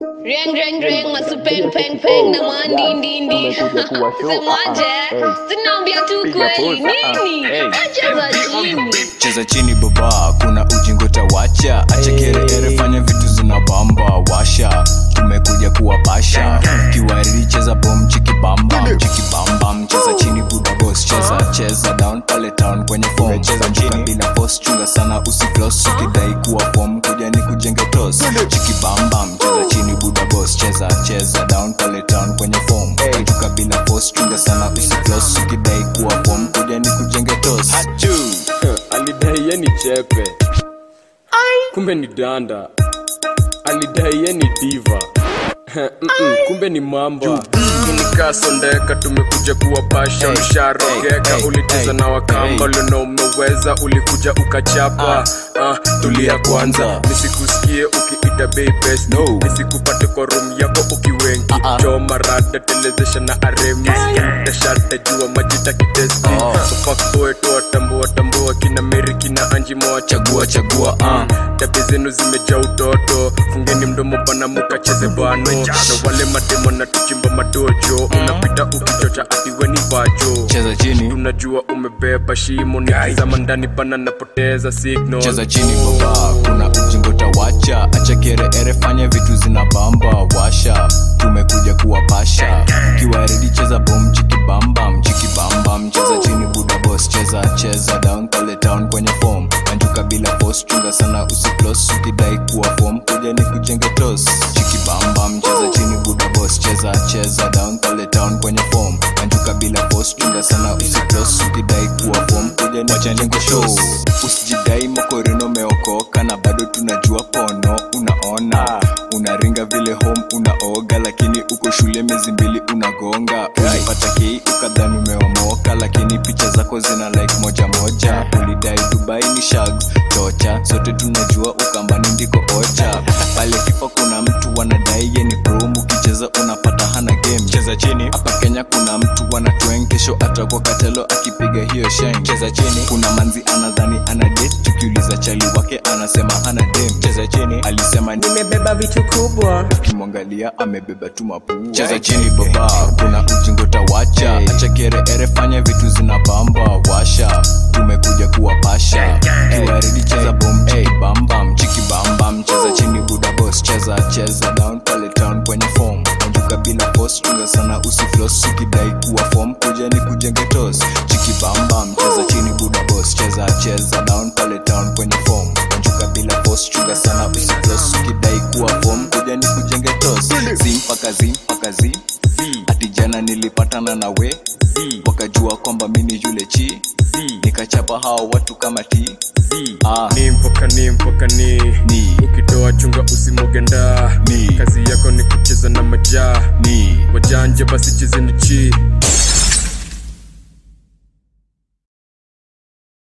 Reng reng reng masupeng peng peng na mandindindi semaje zinaambia tu kweli nini acheza chini cheza chini baba kuna ujingo tawacha acha kereere fanya vitu zina bamba washa tumekuja kuwapasha kiwariri cheza bom chikibamba chikibamba mcheza chini buda boss cheza cheza down pale town kwenye form cheza chini bila boss chunga sana usiflos ukidai kuwa form kuja ni kujenge tos chikibamba mcheza chini buda boss cheza cheza down pale town kwenye form tuka bila boss chunga sana usiflos ukidai kuwa form kuja ni kujenge tos alidai ye ni chepe kumbe ni danda alidai ye ni diva Mm-mm, kumbe ni mamba tunikasondeka tumekuja kuwapasha Hey, msharogeka hey, ulicheza hey, na wakamba hey. lona umeweza ulikuja ukachapa ah, tulia kwanza kwanza. nisikusikie ukiita bei best No. nisikupate kwa room yako ukiwengi Ah, ah. choma rada telezesha na aremi tashata jua majita kitesti Oh. so fuck boy toa tambua tambua kina meri kina anji moa chagua chagua uh. tabi zenu zimejaa utoto fungeni mdomo bana mukacheze bano na wale mademo na tuchimba madojo unapita ukichocha atiweni vajo cheza chini tunajua umebeba shimo nikizama ndani bana napoteza signal cheza chini baba kuna ujingo tawacha acha kereere fanya vitu zina bamba washa tumekuja kuwapasha kiwaridi cheza bom chikibamba mchikibamba mcheza chini buda boss cheza cheza down pale town kwenye form anjuka bila boss chunga sana usiplos ukidai kuwa form kuja ni kujenge tos chikibamba mcheza chini buda boss cheza cheza down pale town kwenye form anjuka bila boss chunga sana usiplos ukidai kuwa form kuja ni kujenge tos usijidai mokorino meokoka na bado tunajua pono unaona unaringa vile home unaoga lakini uko shule miezi mbili unagonga ulipata kei ukadhani umeomoka lakini picha zako zina like moja moja ulidai dubai ni shag chocha sote tunajua ukambani ndiko ocha pale fifa kuna mtu wanadai ye ni pro ukicheza unapata hana game cheza chini hapa kenya kuna mtu wanatweng kesho atakwa katelo akipiga hiyo sheng cheza chini kuna manzi anadhani ana date tukiuliza chali wake anasema hana dem cheza chini alisema ni nimebeba vitu kubwa ukimwangalia amebeba tu mapua cheza chini baba kuna ujingo tawacha acha kereere fanya vitu zina bamba washa tumekuja kuwapasha kiwaridi cheza bom chikibamba mchikibamba mcheza chini buda boss cheza cheza down pale town kwenye form anjuka bila boss chunga sana usiflos ukidai kuwa form kuja ni kujenge tos chikibamba mcheza chini buda boss cheza cheza down pale town kwenye form anjuka bila boss chunga sana usiflos ukidai kuwa form kuja ni kujenge tos zi mpaka zi mpaka zi ati jana nilipatana na we wakajua kwamba mini yule chi nikachapa hao watu kama ti ah, ni mpoka ni mpoka ni ni ukitoa chunga usimogenda Ni. kazi yako ni kucheza na majaa ni wajanja basi chezeni chi